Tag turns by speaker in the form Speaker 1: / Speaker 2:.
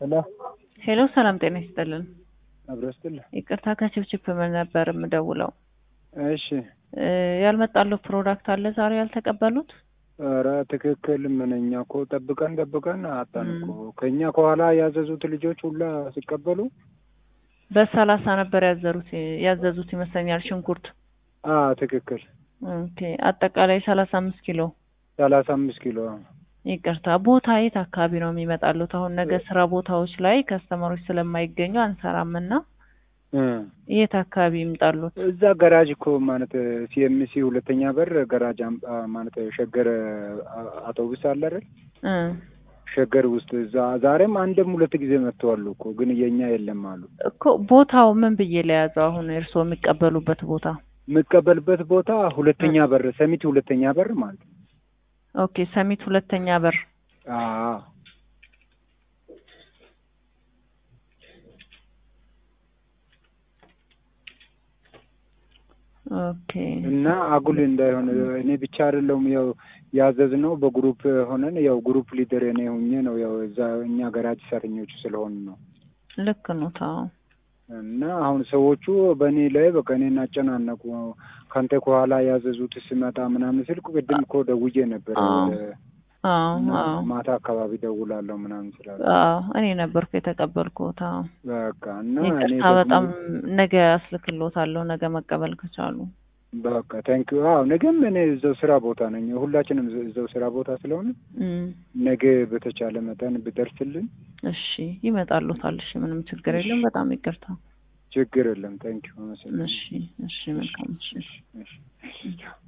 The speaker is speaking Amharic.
Speaker 1: ሄሎ
Speaker 2: ሄሎ ሰላም ጤና ይስጥልን።
Speaker 1: አብሮ ይስጥልህ።
Speaker 2: ይቅርታ ከችፕችፕ ምን ነበር የምደውለው?
Speaker 1: እሺ
Speaker 2: እ ያልመጣለው ፕሮዳክት አለ ዛሬ ያልተቀበሉት?
Speaker 1: ኧረ ትክክል ምን እኛ እኮ ጠብቀን ጠብቀን አጣን እኮ ከእኛ ከኋላ ያዘዙት ልጆች ሁላ ሲቀበሉ
Speaker 2: በሰላሳ ነበር ያዘሩት ያዘዙት ይመስለኛል ሽንኩርት።
Speaker 1: አ ትክክል
Speaker 2: ኦኬ አጠቃላይ ሰላሳ አምስት ኪሎ
Speaker 1: ሰላሳ አምስት ኪሎ
Speaker 2: ይቅርታ ቦታ የት አካባቢ ነው የሚመጣሉት? አሁን ነገ ስራ ቦታዎች ላይ ከስተመሮች ስለማይገኙ አንሰራምና
Speaker 1: እ
Speaker 2: የት አካባቢ ይምጣሉት?
Speaker 1: እዛ ገራጅ እኮ ማለት ሲኤምሲ ሁለተኛ በር ገራጅ አም- አ ማለት ሸገር አ- አውቶቡስ አለ አይደል?
Speaker 2: እ
Speaker 1: ሸገር ውስጥ እዛ ዛሬም አንድም ሁለት ጊዜ መጥተዋል እኮ ግን የኛ የለም አሉ።
Speaker 2: እኮ ቦታው ምን ብዬ ለያዘው? አሁን እርስዎ የሚቀበሉበት ቦታ
Speaker 1: የምቀበልበት ቦታ ሁለተኛ በር ሰሚት ሁለተኛ በር ማለት ነው።
Speaker 2: ኦኬ ሰሚት ሁለተኛ በር
Speaker 1: አዎ
Speaker 2: ኦኬ
Speaker 1: እና አጉል እንዳይሆን እኔ ብቻ አይደለሁም ያው ያዘዝነው በግሩፕ ሆነን ያው ግሩፕ ሊደር እኔ ሆኜ ነው ያው እዛ እኛ ገራጅ ሰራተኞቹ ስለሆን ነው።
Speaker 2: ልክ ነው ታው
Speaker 1: እና አሁን ሰዎቹ በእኔ ላይ በቃ እኔን አጨናነቁ። ከአንተ ከኋላ ያዘዙት ስመጣ ምናምን ስልኩ ቅድም እኮ ደውዬ ነበር
Speaker 2: አዎ።
Speaker 1: ወደ
Speaker 2: አዎ
Speaker 1: እና
Speaker 2: አዎ
Speaker 1: ማታ አካባቢ ደውላለሁ ምናምን ስላለ
Speaker 2: አዎ እኔ ነበርኩ የተቀበልኩት። አዎ
Speaker 1: በቃ እና እኔ
Speaker 2: ይቅርታ
Speaker 1: ደግሞ
Speaker 2: በጣም ነገ አስልክሎታለሁ ነገ መቀበል ከቻሉ።
Speaker 1: በቃ ታንክ ዩ። አዎ ነገም እኔ እዛው ስራ ቦታ ነኝ። ሁላችንም እዛው ስራ ቦታ ስለሆነ
Speaker 2: እም፣
Speaker 1: ነገ በተቻለ መጠን ብደርስልን
Speaker 2: እሺ ይመጣሉታል። እሺ ምንም ችግር የለም። በጣም ይቅርታ።
Speaker 1: ችግር የለም። ታንክ ዩ።
Speaker 2: እሺ እሺ መልካም እሺ
Speaker 1: እሺ